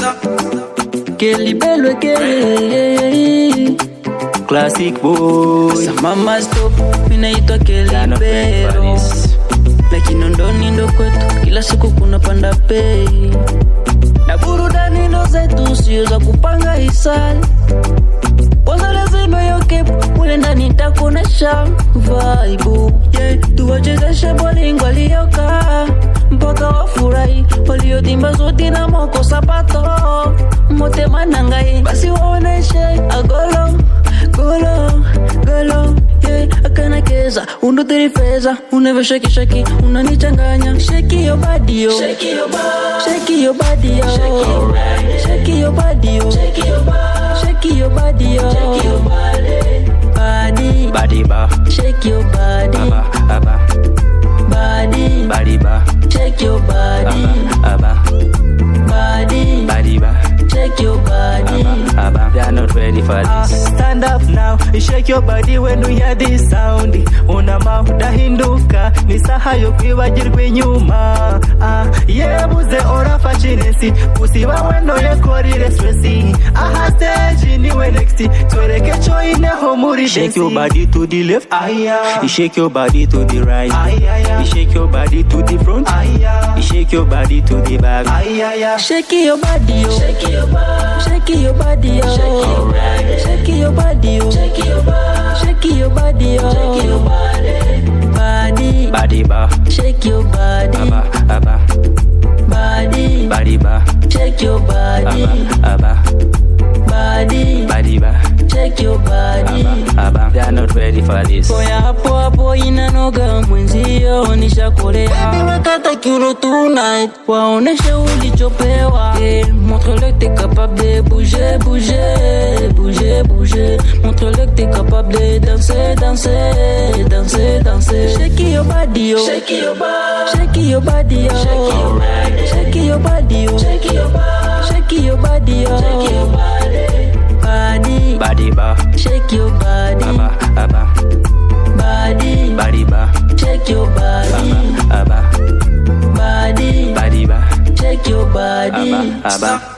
Kelly Bello Kelly Classic boy. Sa mama stop, minaitwa Kelly Kind of Bello Paris. lakini ndoni ndo kwetu, kila siku kuna panda bei na burudani ndo zetu, sio za kupanga hisani. Kwanza lazima yoke mule ndani nitakuonesha vibe yeah, tuwachezeshe bolingo waliokaa mpaka wafurahi, waliotimba zoti na moko sapato motema nangai, basi waoneshe agolo golo golo yeah, akana keza undo terifeza uneve shaki shaki unanichanganya shake your body yo shake your body shake your body yo shake your body yo shake your body shake your body yo shake your body body Body ba. shake your body Aba. Aba. body Body ba. shake your body Aba. body Body ba. shake your body Aba. Aba. They are not ready for Ah, this. stand up now, shake your body when you hear this sound. Unama udahinduka, ni saha yo kwibagirwa inyuma. Ah, yebuze orafashe inesi, usiba weno yekorire stressi. Aha stage niwe next, twereke cyo ineho muri Shake dance. your body to the left. Aya. You shake your body to the right. Aya. You shake your body to the front. Aya. You shake your body to the back. Aya. Shake your body, yo. Shake your body. Shake your body, yo. Shake your body. Shake your body, yo. Shake your body. Shake your body, yo. Shake your body. Body. Body ba. Shake your body. Aba. Aba. Body. Body ba. Shake your body. Aba. Aba. Body. Body ba. Shake your body. Aba. Aba. They are not ready for this. Poya hapo hapo inanoga mwenzio nishakolea Baby wekata kiuno tonight Waoneshe ulichopewa yeah, Montre-le que t'es capable de bouger, bouger, bouger, bouger Montre-le que t'es capable de danser, danser, danser, danser Shake your body yo Shake your body Shake your body yo Shake your body Shake your body yo Shake your body Shake your body yo Shake your body Body Body ba. Shake your body Aba. Aba. body, Body ba. check your body, Aba. body, Body ba. check your body. Aba. Aba.